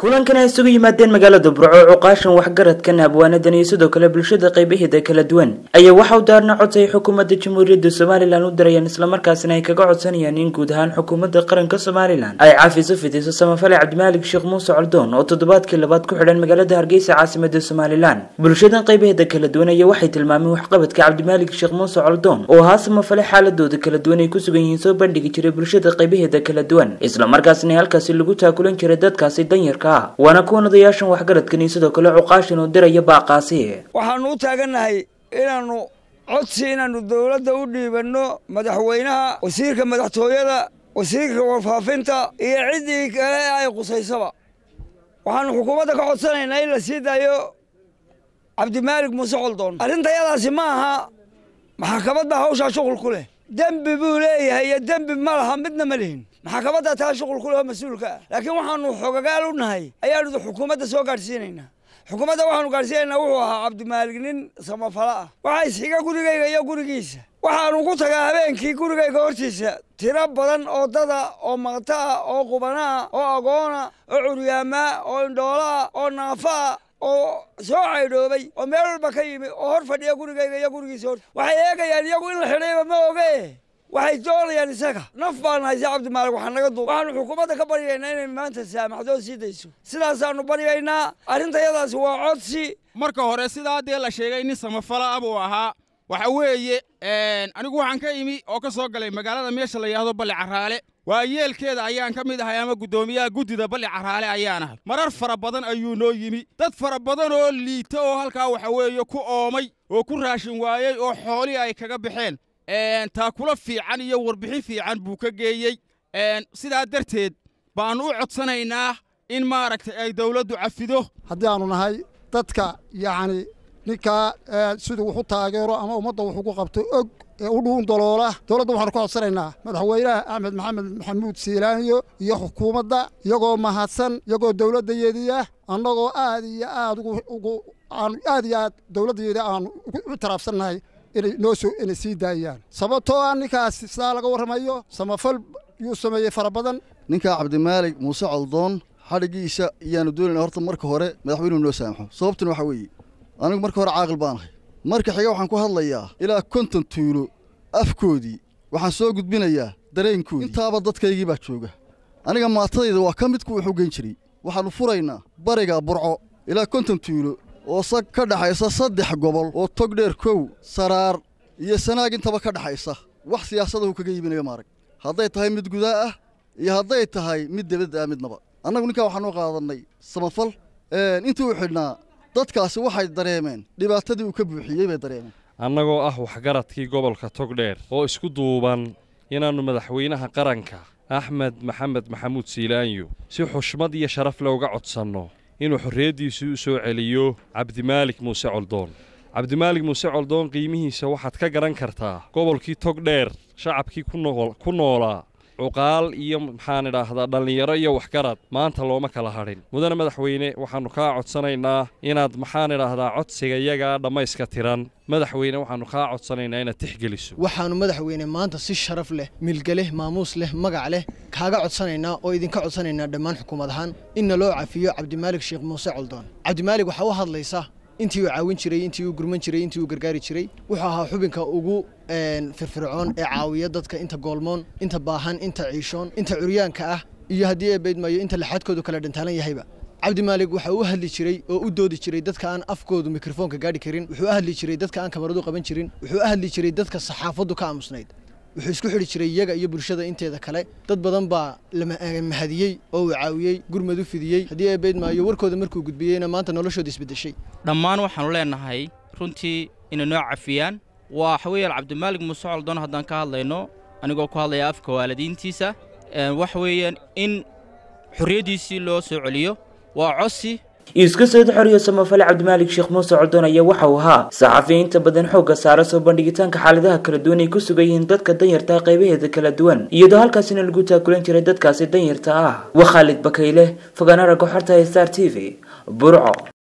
kulankan ay isugu yimaadeen magaalada burco cuqaashan waxgaradkan abwaanadan iyo sidoo kale bulshada qaybaheeda kala duwan ayaa waxa u daarna codsay xukuumadda jamhuuriyadda somalilan u dirayaan islamarkaasina ay kaga codsanayaan in guud ahaan xukuumadda qaranka somalilan ay caafiso fidiso samafale cabdimaalik sheekh muuse coldoon oo toddobaadkii labaad ku xidhan magaalada hargeysa caasimada somalilan bulshadan qaybaheeda kala duwan ayaa waxay tilmaameen waxqabadka cabdimaalik sheekh muuse coldoon oo ahaa samafale xaaladooda kala duwan ay ku sugan yihiin soo bandhigi jiray bulshada qaybaheeda kala duwan islamarkaasina halkaasi lagu taakulan jiray dadkaasi danyarka waana kuwan odayaashan waxgaradkan iyo sidoo kale cuqaashan oo diraya baaqaasi waxaanu u taagannahay inaannu codsi inaannu dowladda u dhiibanno madaxweynaha wasiirka madaxtooyada wasiirka warfaafinta iyo ciddii kale ay qusaysaba waxaannu xukuumadda ka codsanaynaa in la sii daayo cabdimaalik muuse coldoon arrintayadaasi ma aha maxkamadda hawshaa shuqul ku leh dembi buu leeyahay iyo dembi ma laha midna ma lihin maxkamadda taa shuqul ku leh oo mas-uulka ah laakiin waxaanu xogagaal u nahay ayaanu xukuumadda soo gaadhsiinaynaa xukuumadda waxaanu gaadhsiinaynaa wuxuu ahaa cabdimaalig nin samafalo ah waxaa isxiga gurigayga iyo gurigiisa waxaanu ku tagaa habeenkii gurigayga hortiisa tiro badan oo dada oo maqta ah oo qubanaa oo agoona oo curyaamaa oo indhoolaa oo naafaa oo soo caydhoobay oo meel walba ka yimi oo hor fadhiya gurigayga iyo gurigiisa hor waxay eegayaan iyagu in la xidhayba ma oge waxay doonayaan isaga naf baan haysa cabdimaalig waxaa naga duub waxaanu xukuumadda ka baryaynaa inay maanta saamaxdoo sii dayso sidaasaanu baryaynaa arrintayadaasi waa codsi marka hore sidaa dee la sheegay nin samafala ah buu ahaa waxa weeye anigu waxaan ka imi oo ka soo galay magaalada meesha la yidhaahdo balli carraale waa yeelkeeda ayaan ka mid ahay ama guddoomiyaha guddida balli carraale ayaan ahay marar fara badan ayuu noo yimi dad fara badan oo liita oo halkaa waxa weeye ku oomay oo ku raashin waayey oo xoolii ay kaga baxeen taakula fiican iyo warbixin fiican buu ka geeyey sidaa darteed baannu u codsanaynaa in maaragtay ay dawladdu cafido haddii aanu nahay dadka yacni ninkaa siduu wax u taageero ama ummadda wax ugu qabto og ee u dhuun daloola dowladda waxaanu ka codsanaynaa madaxweynaha axmed maxamed maxamuud siilaaniyo iyo xukuumadda iyagoo mahadsan iyagoo dowladdayeediia annagoo aad iyo aad ugu aanu aad iyo aad dowladdayeedi aanu u taraabsannahay inay noo soo inay sii daayaan sababtoo ah ninkaas sidaa laga warramayo samafal yuu sameeyey fara badan ninkaa cabdimaalig muuse coldoon xadhiggiisa iyaanu doonayna horta marka hore madaxweynuhu noo saamaxo sababtuna waxaa weeye anigu marka hore caaqil baan ahay marka xiga waxaan ku hadlayaa ilaa konton tuulo afkoodii waxaan soo gudbinayaa dareenkoodii intaaba dadkaygii baa jooga aniga maatadayda waa ka mid kuwa wax u geyn jiray waxaannu furaynaa bariga burco ilaa konton tuulo oo sag ka dhaxaysa saddex gobol oo togdheer kow saraar iyo sanaag intaba ka dhaxaysa wax siyaasadahu kaga yiminayo maarag hadday tahay mid gudaa ah iyo hadday tahay mid debadda ah midnaba annagu ninkaa waxaanu qaadannay samafal intii u xidhnaa dadkaasi waxay dareemeen dhibaatadii uu ka buuxiyey bay dareemeen annagoo ah waxgaradkii gobolka togdheer oo isku duuban inaannu madaxweynaha qaranka axmed maxamed maxamuud siilaanyo si xushmad iyo sharaf le uga codsanno inuu xorriyaddiisii u soo celiyo cabdimaalik muuse coldoon cabdimaalik muuse coldoon qiimihiisa waxaad ka garan kartaa gobolkii togdheer shacabkii ku noolaa cuqaal iyo maxaan idhaahdaa dhallinyaro iyo waxgarad maanta looma kala hadhin mudane madaxweyne waxaannu kaa codsanaynaa inaad maxaan idhaahdaa codsiga iyagaa dhammayska tiran madaxweyne waxaannu kaa codsanaynaa inaad tixgeliso waxaannu madaxweyne maanta si sharaf leh milgeleh maamuus leh magac leh kaaga codsanaynaa oo idinka codsanaynaa dhammaan xukuumad ahaan inna loo cafiyo cabdimaalik sheekh muuse coldoon cabdimaalig waxaa u hadlaysa intii uu caawin jiray intii uu gurman jiray intii uu gargaari jiray wuxuu ahaa xubinka ugu firfircoon ee caawiya dadka inta goolmoon inta baahan inta ciishoon inta curyaanka ah iyo haddii ee beydmayo inta laxadkoodu kala dhantaalan yahayba cabdimaalig waxa u hadli jiray oo u doodi jiray dadka aan afkoodu mikrofoonka gaadhi karin wuxuu u hadli jiray dadka aan kamaradu qaban jirin wuxuu u hadli jiray dadka saxaafaddu ka aamusnayd wuxuu isku xidhi jiray iyaga iyo bulshada inteeda kale dad badan baa la mahadiyey oo uu caawiyey gurmad u fidiyey haddii ee beydmaayo warkooda markuu gudbiyeyna maanta noloshooda isbeddeshay dhammaan waxaannu leennahay runtii inay noo cafiyaan waa waxa weeyaan cabdimaalig muuse coldoon haddaan ka hadlayno anigoo ku hadlaya afka waalidiintiisa waxa weeyaan in xorriyaddiisii loo soo celiyo waa codsi iska soo xoriyo samafale cabdimaalik sheekh muuse coldoon ayaa waxa uu ahaa saxafiyiinta badan xoogga saara soo bandhigitaanka xaaladaha kala duwan ay ku sugan yihiin dadka danyarta qaybaheeda kala duwan iyadoo halkaasina lagu taakulan jiray dadkaasi danyarta ah waa khaalid bakayle fogaanara goxorta star t v burco